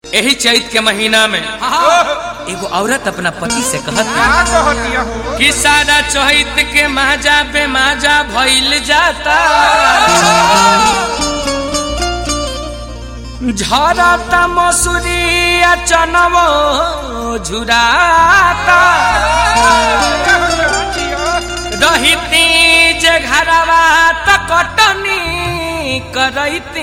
यही चैत के महीना में एगो औरत अपना पति से कहत का कहतिया हो कि सारा चैत के माजा पे माजा भइल जाता झरता मसूरी आ चनवो झुराता रहिती जे घरवा त कटनी करैती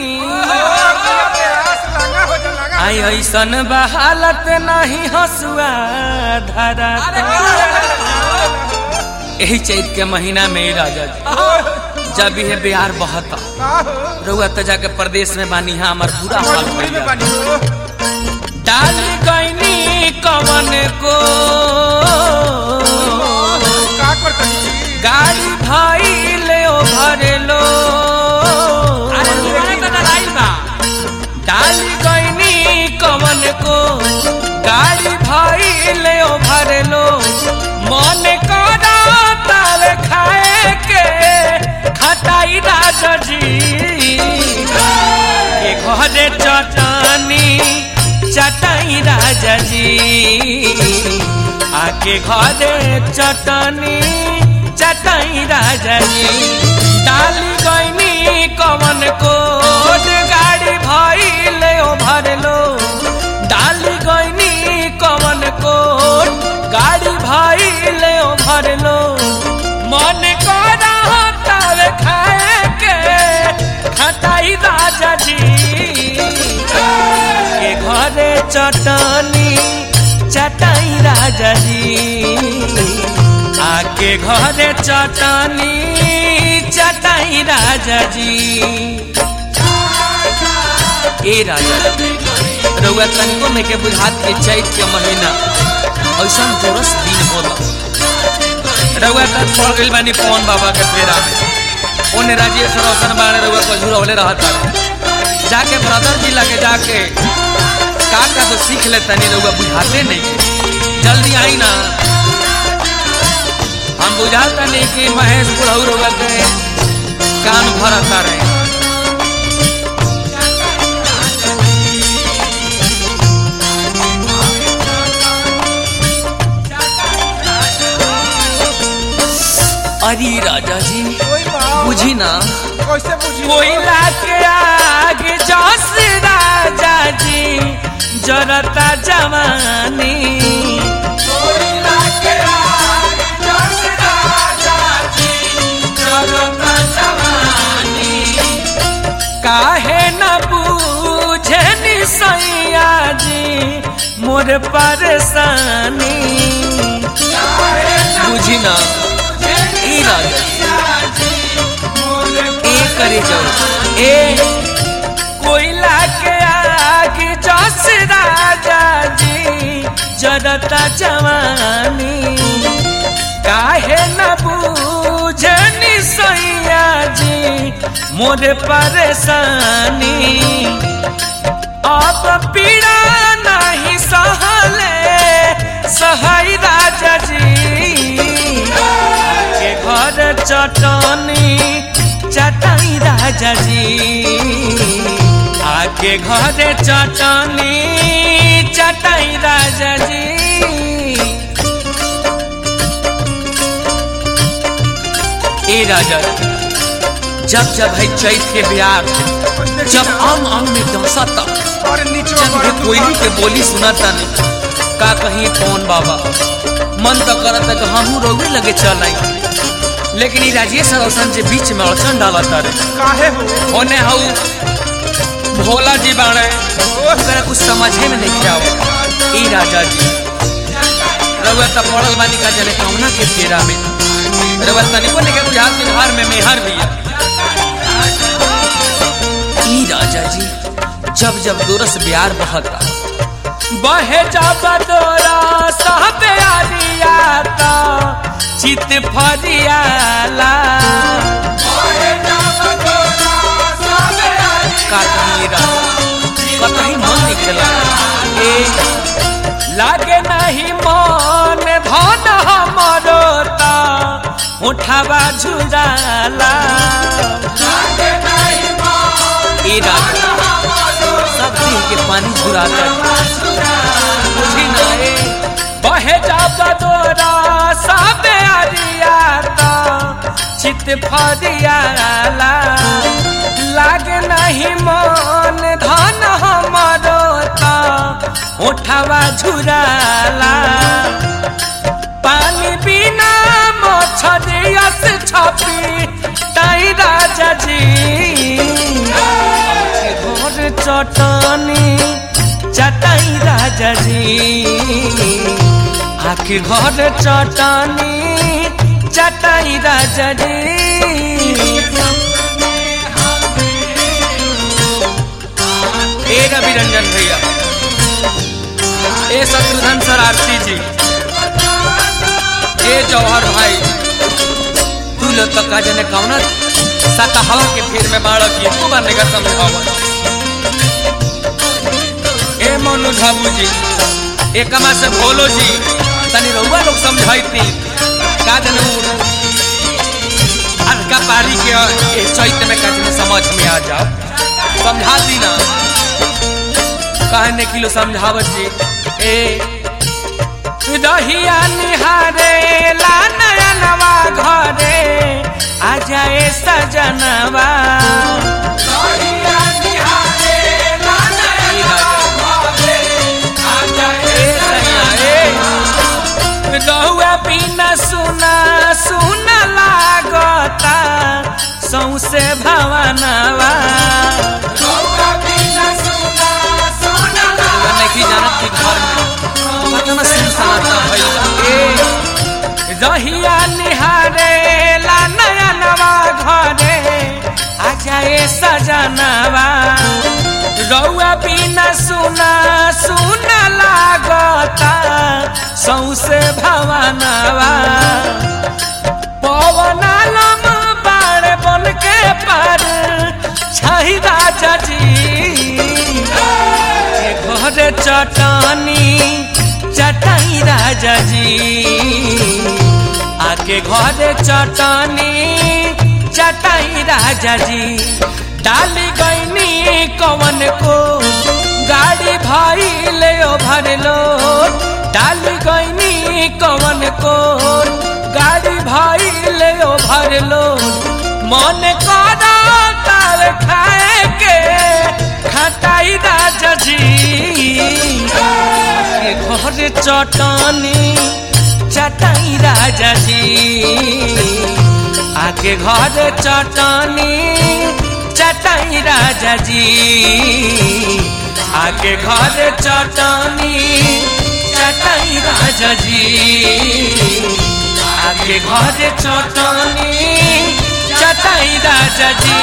आई ऐसन बहालत नहीं हसुआ धरा यही चैत के महीना में ही राजा जी जब यह बिहार बहता रउआ तो जाके प्रदेश में बानी यहाँ हमार बुरा हाल भइल बा। डाल गईनी कवन को गाड़ी भइले ओभरलो डाल गईनी कवन को गाड़ी भइले ओभरलो मन करा ताल खाए के खटाई राजा जी के घरे चटनी चटाई राजा जी आके घरे चटनी चटाई राजा जी डाली गईनी कवन को गाड़ी भइले ओभरलो डाली गईनी कवन को गाड़ी भइले ओभरलो मन करा तावे खाए के खटाई राजा जी के घरे चटनी चटाई राजा जी आके घरे चटनी चटाई राजा जी ए राजा रउआ तनिको में के बुझात के चैत के महीना ऐसा जोरस दिन होला रउआ तक पड़ गइल बानी पवन बाबा के फेरा में ओने राजेश रोशन बाड़े रउआ को झुरवले रहता जाके ब्रदर जी लगे जाके का का तो सीख ले तनी रउआ बुझाते नहीं जल्दी आई ना हम बुझाता नहीं कि महेश बुढ़ऊ रउआ के कान भरता रहे अरे राजा जी बुझी ना कैसे बुझी कोयला के आगे जस राजा जी जरता जवानी कोयला के आगे जस राजा जी जरता जवानी काहे न बूझे निसैया जी मोर परेशानी बुझी ना ई राजा जी ए करे जाओ ए कोयला के आगे जस राजा जी जरता जवानी काहे न बूझनी सैया जी मोर परेशानी अब पीड़ा नहीं सहले सहाय राजा जी के घर चटनी चटाई राजा जी आके घरे चटनी चटाई राजा जी ए राजा जब जब है चैत के बिहार जब अंग अंग में दहसता और नीचे जब ये कोयली के बोली सुनाता नहीं का कहीं कौन बाबा मन तो करता कि हमू रोगे लगे चल आई लेकिन ई राजेश रोशन जे बीच में अड़चन डालता रे काहे हो ओने हऊ भोला जी बाणे ओकरा कुछ समझे में नहीं आवे ई राजा जी रउआ त पड़ल बानी का जने कौना के फेरा में रउआ तनिको ने के बुझात में घर में मेहर भी है ई राजा जी जब जब दोरस बिहार बहता बहे जब दोरा साहब आरिया तो चित फरियाला का कहीं कतही मन निकला ए लागे नहीं मन धन हमरो ता उठावा झुराला ए राजा सब दिन के पानी झुराता बहे जाब दोरा सबे अरिया तो चित फरियाला लागे नहीं मन धन हमरो तो उठावा झुराला पानी बिना मछरियस छपी ताई राजा जी घर चटनी चटाई राजा जी आखिर घर चटनी चटाई राजा जी ए रवि रंजन भैया ए शत्रुघ्न सर आरती जी ए जौहर भाई तू लोग तो का जने कौना साता हवा के फेर में बाढ़ की तू बनने का समझावा ए मोनू झाबू जी ए कमा से भोलो जी तनी रउआ लोग समझाइती का जने उ अरका पारी के ए चैत में का जने समझ में आ जाओ समझा दी ना कहने किलो समझावत जी ए दहिया निहारे ला नया नवा घरे आ जाए सजनवा रहुआ बिना सुना सुना लागता सौसे भवनवा नहीं जानत कि घर में कितना सुनसनाता भइल रहिया निहारे ला नया नवा घरे आ जाए सजनवा रउआ बिना सुना सुना लागता सौसे भवनवा पवनालम बाड़ बन के पर छही राजा जी के घर चटनी चटाई राजा जी आके घर चटनी चटाई राजा जी डाली गईनी कवन को गाड़ी भाई ले भर लो डाली गईनी कवन को गाड़ी भाई ले भर लो मन करा तार खाए के खटाई राजा जी के घर चटनी चटाई राजा जी आके घर चटनी चटाई राजा जी आके घर चटनी चटाई राजा जी आके घर चटनी चटाई राजा जी